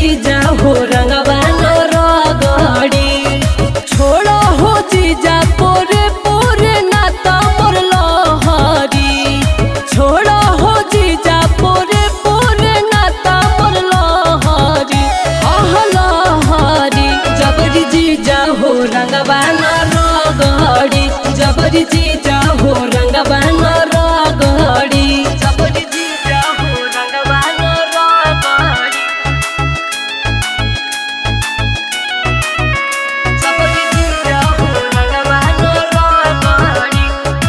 जीजा हो रंगवा न रगड़ी छोड़ो हो जीजा पोरे पोरे नाता मोर लहरी छोड़ो हो जीजा पोरे पोरे नाता मोर लहरी आह लहरी जबरी जीजा हो रंगवा न रगड़ी जबरी जीजा हो रंगवा न रगड़ी जबरी जीजा हो रंगवा न रगड़ी जबरी जीजा हो रंगवा न रगड़ी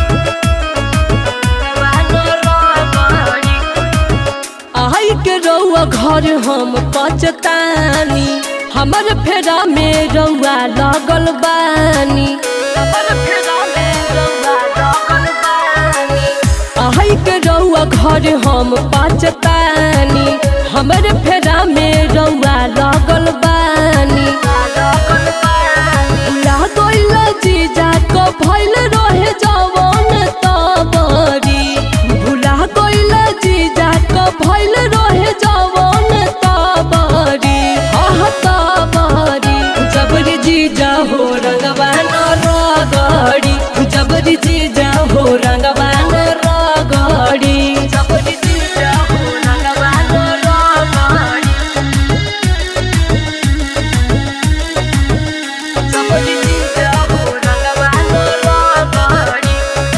रंगवा न रगड़ी आई के रउआ घर हम पचतानी हमर फेरा में रउआ लगल बानी हमर फेरा में रउआ लगल बानी आई के रउआ घर हम पचतानी हमर फेरा में रउआ लगल बानी भुला गइल जीजा को भइल रहे जवन तबरी भुला गइल जीजा को भइल रहे जवन तबरी आह तबरी जबरी जीजा हो रंगवा न रगड़ी जबरी जीजा हो रंगवा न रगड़ी जबरी जीजा हो रंगवा न रगड़ी जबरी जीजा हो रंगवा न रगड़ी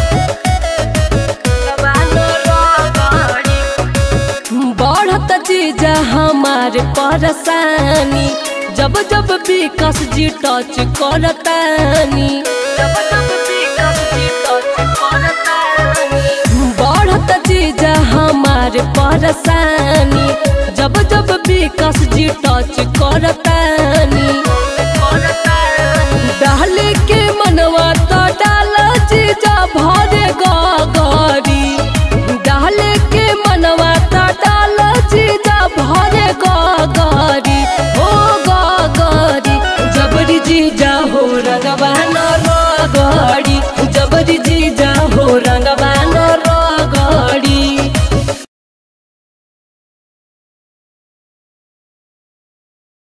रंगवा न रगड़ी बढ़त जीजा हमारे परेशानी जब जब विकास जी टच करतानी जब जब विकास जी टच करतानी बढ़त जीजा हमारे परेशानी जब जब विकास जी टच करतानी डाले के मनवा तो डाल जीजा भरे गगरी डाले के मनवा तो डाल जीजा भरे गगरी ओ गगरी जबरी जीजा हो रगवान